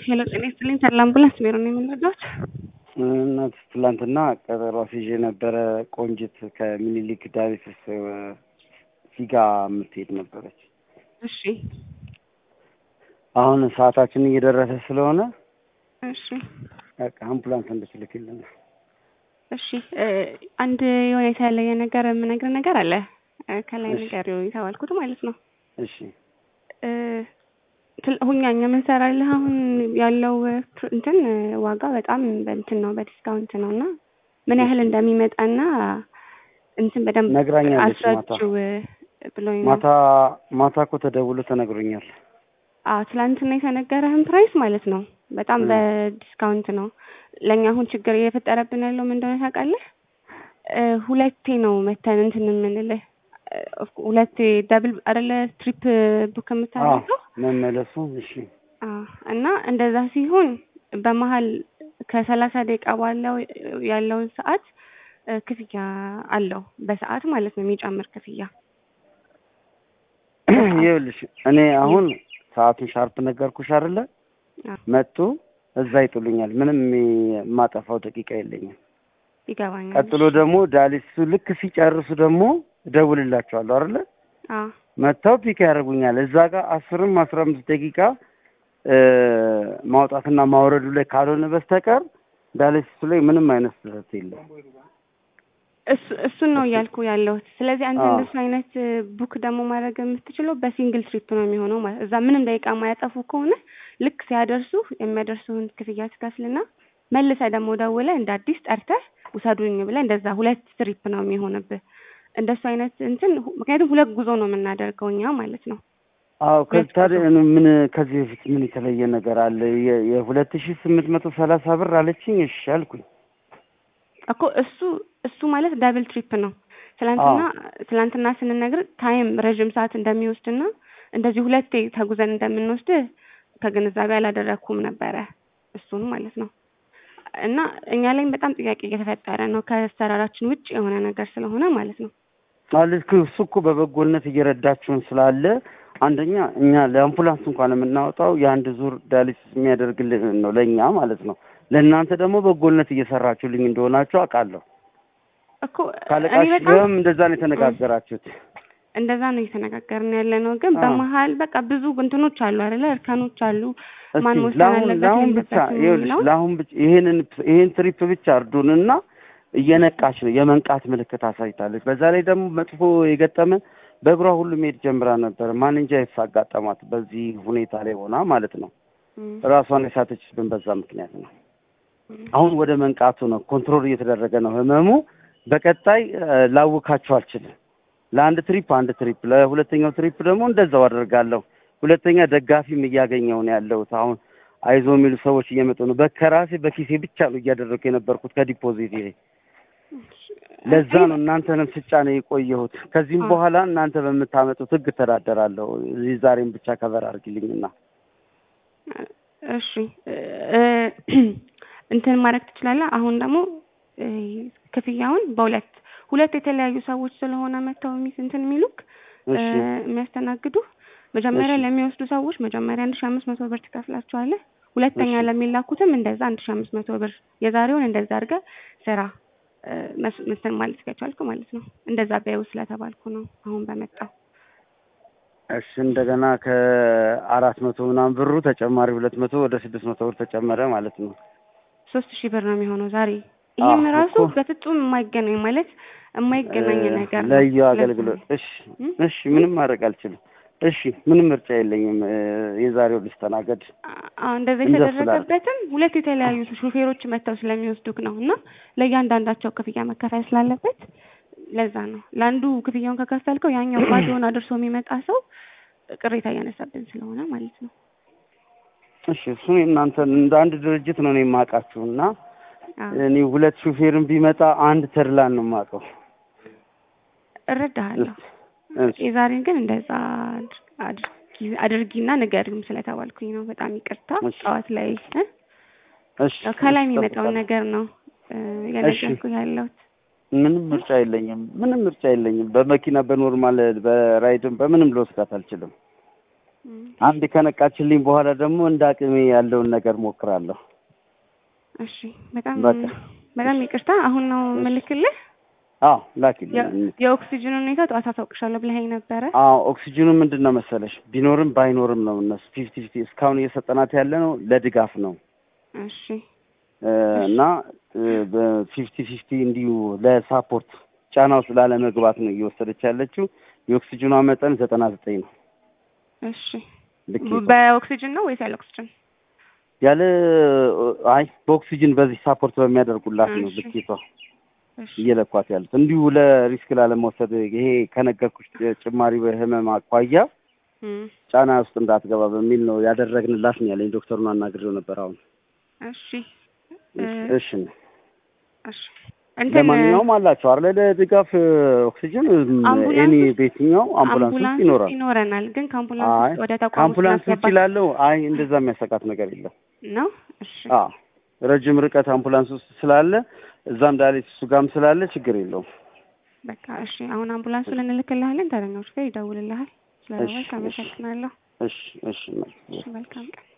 ሄሎ ጤና ይስጥልኝ ተድላ አምቡላንስ ቢሮ ነው የምንረዳዎት? እናት ትላንትና ቀጠሮ አስይዤ ነበረ። ቆንጅት ከምኒልክ ዳይሬክተርስ ሲጋ የምትሄድ ነበረች። እሺ አሁን ሰዓታችን እየደረሰ ስለሆነ እሺ በቃ አምቡላንስ እንድትልክልን እሺ እ አንድ የሆነ የተለየ ነገር የምነግር ነገር አለ እ ከላይ እሺ። ነገር የተባልኩት ማለት ነው እሺ እ ትል- ሁኛ እኛ የምንሰራልህ አሁን ያለው እ ፕር- እንትን እ ዋጋ በጣም በእንትን ነው በዲስካውንት ነው እና ምን ያህል እንደሚመጣና እንትን በደንብ ነግራኛለች ማታ አስረችው እ ብሎኝ ነው። ማታ ማታ እኮ ተደውሎ ተነግሮኛል። አዎ ትላንትና የተነገረህን ፕራይስ ማለት ነው በጣም እ። በዲስካውንት ነው። ለእኛ አሁን ችግር እየፈጠረብን ያለው ምን እንደሆነ ታውቃለህ? እ ሁለቴ ነው መተን እንትን የምንልህ እ ኦፍ- ሁለቴ ደብል አይደለ ትሪፕ ቡክ አዎ የምታደርገው መመለሱ እሺ አዎ እና እንደዛ ሲሆን በመሀል ከሰላሳ ደቂቃ ባለው ያለውን ሰዓት እ ክፍያ አለው በሰዓት ማለት ነው የሚጨምር ክፍያ ይኸውልሽ እኔ አሁን ሰዓቱን ሻርፕ ነገርኩሽ አይደለ? አዎ መጡ እዛ ይጥሉኛል። ምንም የማጠፋው ደቂቃ የለኝም። ይገባኛል። ቀጥሎ ደግሞ ዳሊሱ ልክ ሲጨርሱ ደግሞ እደውልላቸዋለሁ አይደለ? አዎ መጥተው ፒክ ያደርጉኛል። እዛ ጋር አስርም አስራ አምስት ደቂቃ እ ማውጣትና ማውረዱ ላይ ካልሆነ በስተቀር ዳሊሱ ላይ ምንም አይነት ስህተት የለም። እሱ እሱን ነው እያልኩ ያለሁት። ስለዚህ አንተ አዎ። እንደሱ አይነት እ ቡክ ደግሞ ማድረግ የምትችለው በሲንግል ትሪፕ ነው የሚሆነው ማለት እዛ ምንም ደቂቃ የማያጠፉ ከሆነ ልክ ሲያደርሱ የሚያደርሱን ክፍያ ትከፍልና መልሰህ ደግሞ ደውለህ እንደ አዲስ ጠርተህ ውሰዱኝ ብለህ እንደዛ ሁለት ትሪፕ ነው የሚሆንብህ። እንደሱ አይነት እንትን ሁ- ምክንያቱም ሁለት ጉዞ ነው የምናደርገው እኛ ማለት ነው። አዎ ከዚህ ታዲያ እኔ ምን ከዚህ በፊት ምን የተለየ ነገር አለ? የ- የሁለት ሺህ ስምንት መቶ ሰላሳ ብር አለችኝ። እሺ አልኩኝ። እኮ እሱ እሱ ማለት ዳብል ትሪፕ ነው። ትላንትና ትላንትና ስንነግር ታይም ረዥም ሰዓት እንደሚወስድና እንደዚህ ሁለቴ ተጉዘን እንደምንወስድ ከግንዛቤ አላደረግኩም ነበረ እሱን ማለት ነው። እና እኛ ላይም በጣም ጥያቄ እየተፈጠረ ነው ከአሰራራችን ውጭ የሆነ ነገር ስለሆነ ማለት ነው። ማለት እሱ እኮ በበጎነት እየረዳችሁን ስላለ አንደኛ እኛ ለአምቡላንስ እንኳን የምናወጣው የአንድ ዙር ዳያሊሲስ የሚያደርግልን ነው ለእኛ ማለት ነው። ለእናንተ ደግሞ በጎነት እየሰራችሁልኝ እንደሆናችሁ አውቃለሁ። እኮ እኔ ካለቃሽ በጣም ጋርም እንደዛ ነው የተነጋገራችሁት። እንደዛ ነው እየተነጋገርን ያለ ነው። ግን አዎ። በመሀል በቃ ብዙ እንትኖች አሉ አይደለ? እርከኖች አሉ። ማን እስቲ መወሰን ለአሁን አለበት ለአሁን ብቻ የለበትም ይኸውልሽ የሚለውን ለአሁን ብቻ ይሄንን ይሄን ትሪፕ ብቻ እርዱንና እየነቃች ነው የመንቃት ምልክት አሳይታለች። በዛ ላይ ደግሞ መጥፎ የገጠመን በእግሯ ሁሉ መሄድ ጀምራ ነበር። ማን እንጃ የት አጋጠማት በዚህ ሁኔታ ላይ ሆና ማለት ነው። እም፣ ራሷን የሳተችብን በዛ ምክንያት ነው። እም። አሁን ወደ መንቃቱ ነው፣ ኮንትሮል እየተደረገ ነው ህመሙ። በቀጣይ እ፣ ላውካችሁ አልችልም። ለአንድ ትሪፕ አንድ ትሪፕ፣ ለሁለተኛው ትሪፕ ደግሞ እንደዛው አደርጋለሁ። ሁለተኛ ደጋፊም እያገኘሁ ነው ያለሁት። አሁን አይዞ የሚሉ ሰዎች እየመጡ ነው። በከራሴ በኪሴ ብቻ ነው እያደረግኩ የነበርኩት ከዲፖዚት ይሄ ለዛ ነው እናንተንም ስጫ ነው የቆየሁት። ከዚህም አዎ። በኋላ እናንተ በምታመጡት ህግ እተዳደራለሁ። እዚህ ዛሬም ብቻ ከበር አድርጊልኝና እሺ እ፣ እንትን ማድረግ ትችላለህ። አሁን ደግሞ እ፣ ክፍያውን በሁለት ሁለት የተለያዩ ሰዎች ስለሆነ መጥተው የሚስ እንትን የሚሉክ እ፣ እሺ የሚያስተናግዱ መጀመሪያ እሺ። ለሚወስዱ ሰዎች መጀመሪያ አንድ ሺ አምስት መቶ ብር ትከፍላቸዋለህ። ሁለተኛ እሺ። ለሚላኩትም እንደዛ አንድ ሺ አምስት መቶ ብር የዛሬውን እንደዛ አድርገህ ስራ እ፣ መስ- እንትን ማለት ከቻልክ ማለት ነው። እንደዛ ቢያዩ ስለተባልኩ ነው አሁን በመጣው እሺ እንደገና ከአራት መቶ ምናምን ብሩ ተጨማሪ ሁለት መቶ ወደ ስድስት መቶ ብር ተጨመረ ማለት ነው። ሶስት ሺህ ብር ነው የሚሆነው ዛሬ። ይህም አዎ ራሱ እኮ በፍጹም የማይገናኝ ማለት የማይገናኝ እ፣ ነገር ነው። ለዩ ለዛ አገልግሎት ነው። እሺ እም? እሺ ምንም ማድረግ አልችልም። እሺ ምንም ምርጫ የለኝም። እ፣ የዛሬው ልስተናገድ አዎ እንደዛ እንደሱ የተደረገበትም ሁለት የተለያዩ ሹፌሮች መጥተው ስለሚወስዱክ ነው እና ለእያንዳንዳቸው ክፍያ መከፈል ስላለበት ለዛ ነው። ለአንዱ ክፍያውን ከከፈልከው ያኛው ባዶውን አድርሶ የሚመጣ ሰው ቅሬታ እያነሳብን ስለሆነ ማለት ነው። እሺ እሱ እናንተ እንደ አንድ ድርጅት ነው እኔ የማውቃችሁ እና አዎ እኔ ሁለት ሹፌርን ቢመጣ አንድ ተድላን ነው የማውቀው። እረዳሃለሁ። እሺ የዛሬን ግን እንደዛ አድር- አድርጊ አድርጊና ንገሪውም ስለተባልኩኝ ነው። በጣም ይቅርታ። እሺ ጠዋት ላይ እ? እሺ ያው ከላይ እሺ፣ የሚመጣውን እጠብቃለሁ። ነገር ነው እ፣ እየነገርኩህ ያለሁት። ምንም ምርጫ የለኝም። ምንም ምርጫ የለኝም። በመኪና በኖርማል በራይድም በምንም ልወስዳት አልችልም። እም፣ አንድ ከነቃችልኝ በኋላ ደግሞ እንደ አቅሜ ያለውን ነገር ሞክራለሁ። እሺ በጣም በቃ በጣም ይቅርታ። አሁን ነው እሺ። ምልክልህ። አዎ ላኪልኝ። የ- የኦክሲጅን ሁኔታ ጠዋት አሳውቅሻለሁ ብለኸኝ ነበረ። አዎ ኦክሲጅኑ ምንድን ነው መሰለሽ ቢኖርም ባይኖርም ነው እነሱ ፊፍቲ ፊፍቲ እስካሁን እየሰጠናት ያለ ነው ለድጋፍ ነው እሺ እ፣ እና በፊፍቲ ፊፍቲ እንዲሁ ለሳፖርት ጫና ውስጥ ላለመግባት ነው እየወሰደች ያለችው። የኦክሲጅኗ መጠን ዘጠና ዘጠኝ ነው እሺ ልኬቷ። በኦክሲጅን ነው ወይስ ያለ ኦክሲጅን? ያለ አይ በኦክሲጅን በዚህ ሳፖርት በሚያደርጉላት ነው እሺ። ልኬቷ እሺ እየለኳት ያሉት እንዲሁ ለሪስክ ላለመውሰድ ይሄ ከነገርኩሽ ጭማሪ በህመም አኳያ እም፣ ጫና ውስጥ እንዳትገባ በሚል ነው ያደረግንላት ነው ያለኝ። ዶክተሩን አናግሬው ነበር። አሁን እሺ እ፣ እሺ ነው። እሺ እንትን ለማንኛውም አላቸው አለ ለድጋፍ ኦክሲጅን አምቡላንስ ኤኒ ውስጥ- ቤትኛው አምቡላንስ ውስጥ አምቡላንስ ይኖራል። ይኖረናል፣ ግን ከአምቡላንስ አይ ውስጥ ወደ ተቋም ውስጥ ከአምቡላንስ ውጭ ማስገባት ላለው አይ እንደዛ የሚያሰቃት ነገር የለም። ነው። እሺ አዎ ረጅም ርቀት አምቡላንስ ውስጥ ስላለ እዛም ዳሌት እሱ ጋርም ስላለ ችግር የለውም። በቃ እሺ፣ አሁን አምቡላንሱን እንልክልሃለን። ተረኞች ጋር ይደውልልሃል። ስለደወልክ እሺ፣ እሺ። አመሰግናለሁ። እሺ እሺ እሺ፣ መልካም ቀን።